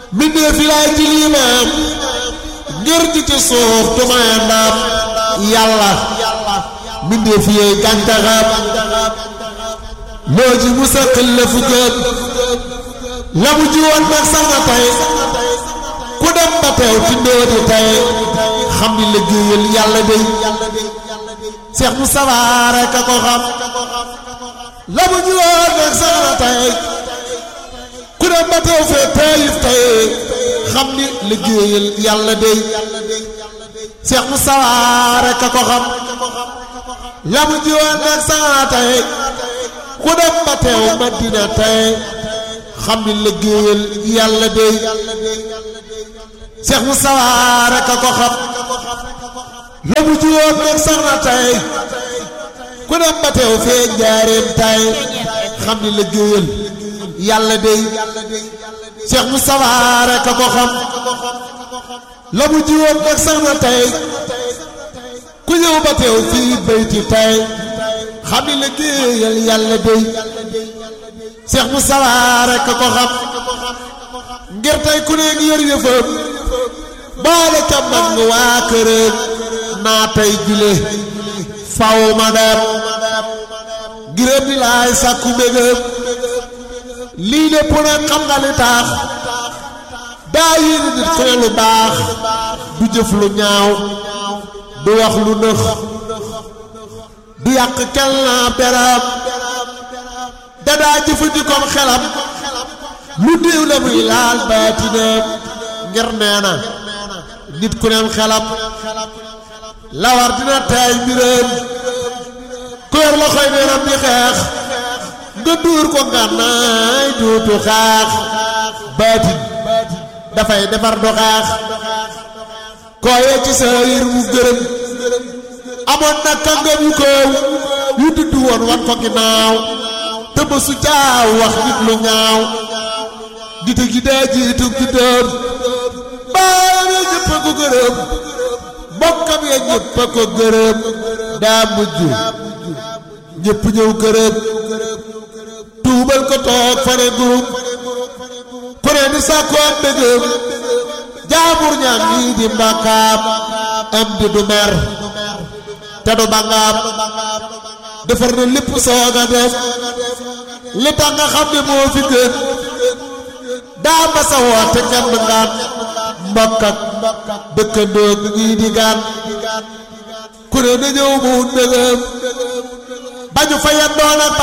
mbindee fi laay ci liimaam ngir ji ci suuf tumaye ndaam yàlla mbindee fi yeey gàncaxam loo ji mu saqil la fu gën la mu ji woon nag sax na tey ku dem ba teew ci ndóodi tey xam ni liggéeyal yàlla day Seex mu sawaare ka ko xam la mu ji woon nag sax na tey ku dem ba teew fee teyif tey xam ni liggéeyal yàlla day Seex mu sawaare ka ko xam la mu ji woon nag sax na tey ku dem ba teew Madina tey xam ni liggéeyal yàlla day Seex mu sawaare ka ko xam la mu ji woon nag sax na tey ku dem ba teew fee njaareem tey xam ni liggéeyal yàlla day Seex mu sawaare ka ko xam la mu ji woon nag sax na tey ku ñëw ba teew fii bayti tey xam ni liggéeyal yàlla day Seex mu sawaare ka ko xam ngir tey ku ne ngi yor yëfam boole ca mag waa këram naa tey jile faw ma dem ngirëm di laay sàkku mbégam lii lépp nag xam nga li tax daa yéene nit ku ne lu baax du jëf lu ñaaw du wax lu nëx du yàq kenn naa beram dadaa jëfandikoom xelam lu déew la muy laal baatinam ngir nee na nit ku neem xelam la war dina taay mbiram ku yor loxoy neenam di xeex nga dóor ko ngànnaay duutu xaax baatin dafay defar du xaax kooyee ci sa yër mu gërëm amoon na kàngam yu koow yu dudd woon wan ko ginnaaw te mësu caaw wax nit lu ñaaw dite gi daa jiitu gi doon baayam ya ñëpp a ko gërëm mbokkam ya ñëpp a ko gërëm daa mujj ñëpp ñëw gërëm tuubal ko toog fane group ku ne di sàkku am dëggam jaamur ñaam ñii di mbàkkaam am di du mer te du bangaam defar na lépp soog a def li tax nga xam ne moo fi gën daa masa woote kenn ngaan mbokk ak dëkkandoo ñii di gaan ku ne na ñëw mu ndëgëm bañu fa yendoon ak